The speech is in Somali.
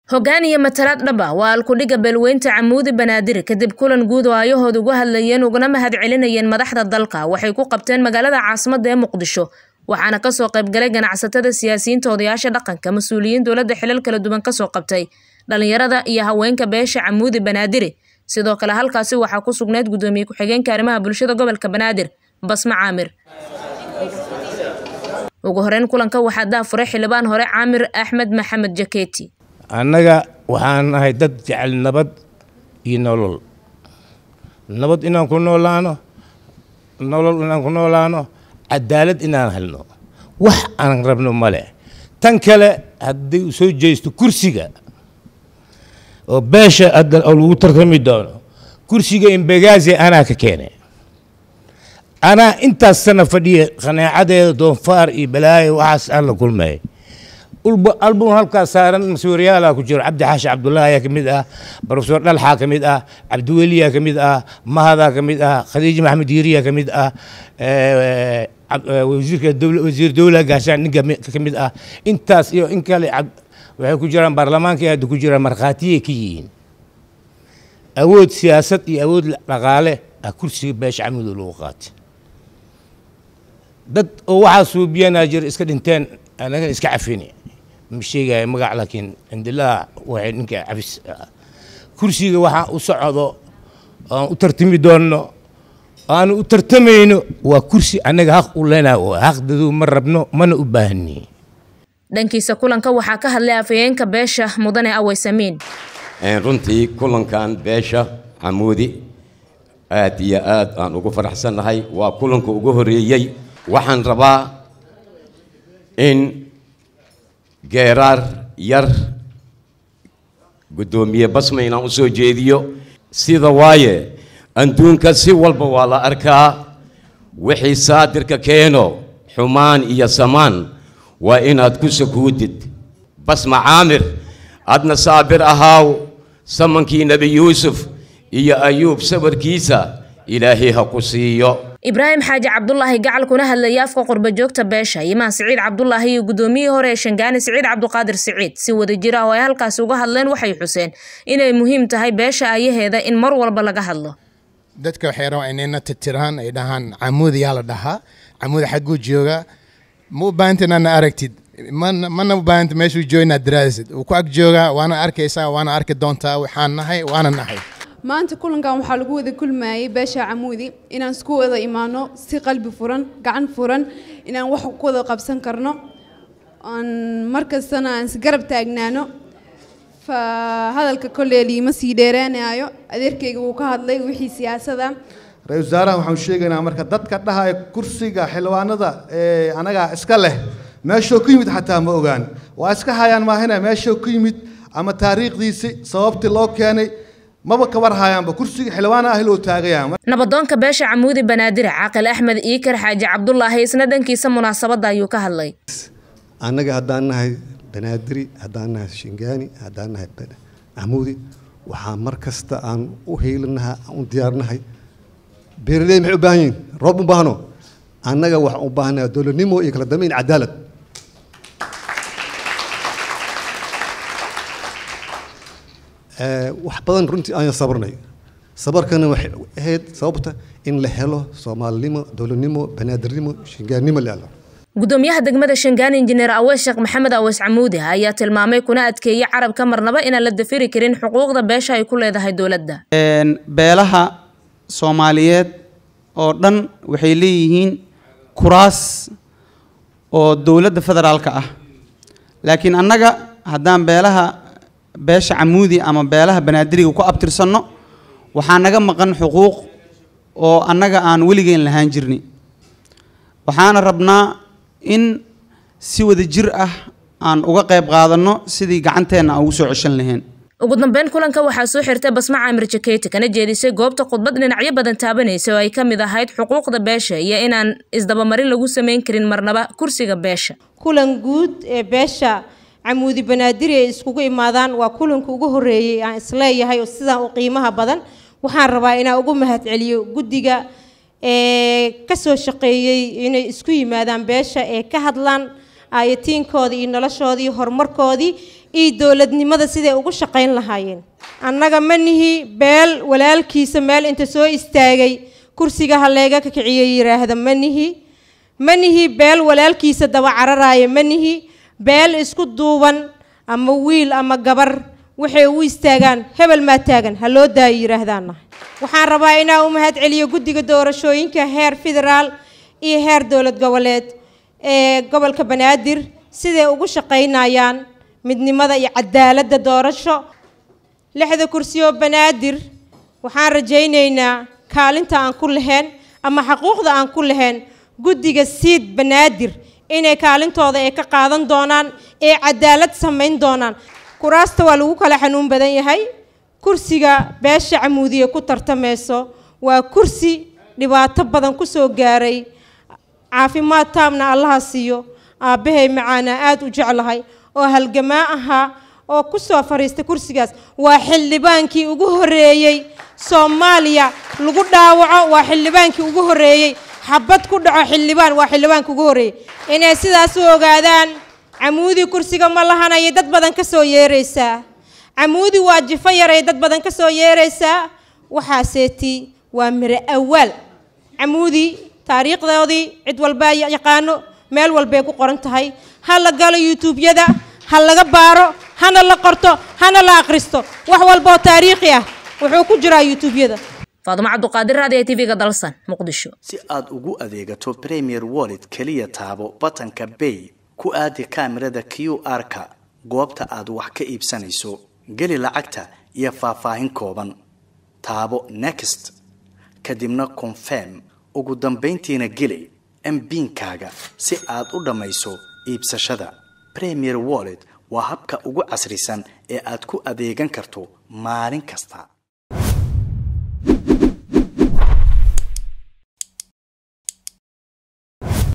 hoggaan iyo matalaad dhab ah waa alkudhiga beelweynta camuudi banaadir kadib kulan guud oo ayahooda uga hadlayeen ugana mahad celinayeen madaxda dalka waxay ku qabteen magaalada caasimadda ee muqdisho waxaana kasoo qaybgalay ganacsatada siyaasiyiinta odayaasha dhaqanka mas-uuliyiin dowladda xilal kala duwan kasoo qabtay dhalinyarada iyo haweenka beesha camuudi banaadiri sidoo kale halkaasi waxaa ku sugnayd guddoomiye ku-xigeenka arrimaha bulshada gobolka banaadir basme caamir ugu horeyn kulanka waxaa daafuray xildhibaan hore caamir axmed maxamed jaketi annaga waxaan nahay dad jecel nabad iyo nolol nabad inaan ku noolaano nolol inaan ku noolaano cadaalad inaan helno wax aan rabno male tan kale haddii u soo jeesto kursiga oo beesha hadda oo lagu tartami doono kursiga imbegaazi anaa ka keenay anaa intaas sana fadhiya qanaacadeeda doonfaar iyo balaayo waxaas aan la kulmay album halkaas saaran masuuriyaala ku jiro cabdi xaashi cabdullaahi ayaa ka mid ah profesor dhalxaa ka mid ah cabdiweliyaa ka mid ah mahadaa ka mid ah khadiija maxamed yiiriyaa ka mid ah wasiirka wasiir dowla gaashaan ninka ka mid ah intaas iyo in kale waxay ku jiraan baarlamaanka hadda ku jiraan markhaatiyay ka yihiin awood siyaasad iyo awood dhaqaale ah kursiga beesha camudo lagu qaatay dad oo waxaa suubiyanaa jira iska dhinteen anagan iska cafini ma sheegaya magac laakiin cindilaa waxay ninka cafis kursiga waxaan u socdo aan u tartami doonno aanu u tartamayno waa kursi annaga haq u leenaha oo haqdadu ma rabno mana u baahani dhankiisa kulanka waxaa ka hadlay afhayeenka beesha mudane aweysamiin runtii kulankan beesha camuudi aad iyo aad aan ugu faraxsannahay waa kulanka ugu horeeyey waxaan rabaa in geeraar yar guddoomiye basma inaan u soo jeediyo sida waaye adduunka si walba waa la arkaa wixii saadirka keeno xumaan iyo samaan waa inaad ku sakuudid basma caamir adna saabir ahaaw samankii nebi yuusuf iyo ayuub sawirkiisa ilaahay ha ku siiyo ibraahim xaaji cabdulaahi gacal kuna hadlayay afka qurba joogta beesha imaan siciid cabdulaahi iyo guddoomiyihii hore ee shangaani siciid cabduqaadir siciid si wadajir ah oo ay halkaasi uga hadleen waxay xuseen inay muhiim tahay beesha ayaheeda in mar walba laga hadlo dadka waxay rabaan inayna titiraan ay dhahaan camuudi yaa la dhahaa camuudi xagguu jooga ma u baahanta inaadna aragtid mana u baahanta meeshuu jooga inaad daraadisid uu ku ag joogaa waana arkaysaa waana arki doontaa waxaan nahay waana nahay maanta kulankan waxaa lagu wada kulmayay beesha camuudi inaan isku wada imaano si qalbi furan gacan furan inaan wax ku wada qabsan karno aan markastana aan isgarab taagnaano fa hadalka kolley liima sii dheeraanayo adeerkayga wuu ka hadlay wixii siyaasada ra-isul wasaaraha waxaan sheegaynaa marka dadka dhahaya kursiga xildhibaanada ee anagaa iska leh meeshoo ku yimid xataa ma ogaan waa iska hayaan maahina meeshoo ku yimid ama taariikhdiisi sababtii loo keenay maba kabar hayaanba kursiga xildhibaana ah loo taagayaan nabadoonka beesha camuudi banaadire caaqil axmed iikar xaaji cabdulaahi isna dhankiisa munaasabadda ayuu ka hadlay annaga haddaan nahay banaadiri haddaan nahay shingaani haddaan nahay camuudi waxaa mar kasta aan u heelinaha aan u diyaarnahay beeraley maxay u baahan yihiin roob u baahno annaga waxaan u baahanaha dowladnimo iyo kala dambeyn cadaalad wax badan runtii ayaan sabarnay sabarkana waxay ahayd sababta in la helo soomaalinimo dowladnimo banaadirnimo shingaannimo la helo gudoomiyaha degmada shangaan injineer aweys sheekh maxamed aweys camuudi ayaa tilmaamay kuna adkeeyey carabka marnaba inaan la dafiri karin xuquuqda beesha ay ku leedahay dowladda beelaha soomaaliyeed oo dhan waxay leeyihiin kuraas oo dowladda federaalka ah laakiin annaga haddaan beelaha beesha camuudi ama beelaha banaadiriga ku abtirsanno waxaa naga maqan xuquuq oo annaga aan weligeen lahaan jirni waxaana rabnaa in si wada jir ah aan uga qayb qaadanno sidii gacanteenna aan ugu soo ceshan lahayn ugu dambeyn kulanka waxaa soo xirtay basma caamir jaketi kana jeedisay goobta khudbad dhinacyo badan taabanaysa oo ay ka mid ahayd xuquuqda beesha iyo inaan isdabamarin lagu samayn karin marnaba kursiga beesha kulan guud ee beesha camuudi banaadiri ay iskugu imaadaan waa kulanka ugu horeeyey aan isleeyahay oo sidaan u qiimaha badan waxaan rabaa inaan ugu mahadceliyo guddiga ee kasoo shaqeeyey inay isku yimaadaan beesha ee ka hadlaan aayatiinkooda iyo noloshoodii horumarkoodii iyo dowladnimada siday ugu shaqayn lahaayeen annaga ma nihi beel walaalkiisa meel inta soo istaagay kursiga halleega ka kiciyo yidhaahda ma nihi ma nihi beel walaalkiisa daba cararaaya ma nihi beel isku duuban ama wiil ama gabar waxay u istaagaan hebel maa taagan ha loo daayo yidhaahdaana waxaan rabaa inaan u mahad celiyo guddiga doorashooyinka heer federaal iyo heer dowlad goboleed ee gobolka banaadir siday ugu shaqaynayaan midnimada iyo cadaaladda doorasho lixda kursi oo banaadir waxaan rajaynaynaa kaalinta aan ku lahayn ama xaquuqda aan ku lahayn guddiga siid banaadir inay kaalintooda ay ka qaadan doonaan ee cadaalad samayn doonaan kuraasta waa lagu kala xanuun badan yahay kursiga beesha camuudiye ku tartamayso waa kursi dhibaato badan ku soo gaaray caafimaad taamna allaha siiyo aabbahay macaana aada u jeclahay oo halgamaa ahaa oo ku soo fadhiistay kursigaas waa xildhibaankii ugu horreeyey soomaaliya lagu dhaawaco waa xildhibaankii ugu horreeyey xabad ku dhaco xildhibaan waa xildhibaanka ugu horreeyey inay sidaas u ogaadaan camuudi kursiga ma lahanayay dad badan ka soo yeeraysaa camuudi waa jifo yaray dad badan ka soo yeeraysaa waxaaseeti waa miro awaal camuudi taariikhdoodii cid walbaa yaqaano meel walbay ku qoran tahay ha la galo youtube-yada ha laga baaro hana la qorto hana la akhristo wax walba oo taariikhi ah wuxuu ku jiraa youtube-yada faadumo cabduqaadir raadiyo tv-ga dalsan muqdisho si aad ugu adeegato premier wallet keliya taabo batanka bay ku aadi kaamirada q r-ka goobta aad wax ka iibsanayso geli lacagta iyo faahfaahin kooban taabo next kadibna confirm ugu dambayntiina geli mbiinkaaga si aad u dhammayso iibsashada premier wallet waa habka ugu casrisan ee aad ku adeegan karto maalin kasta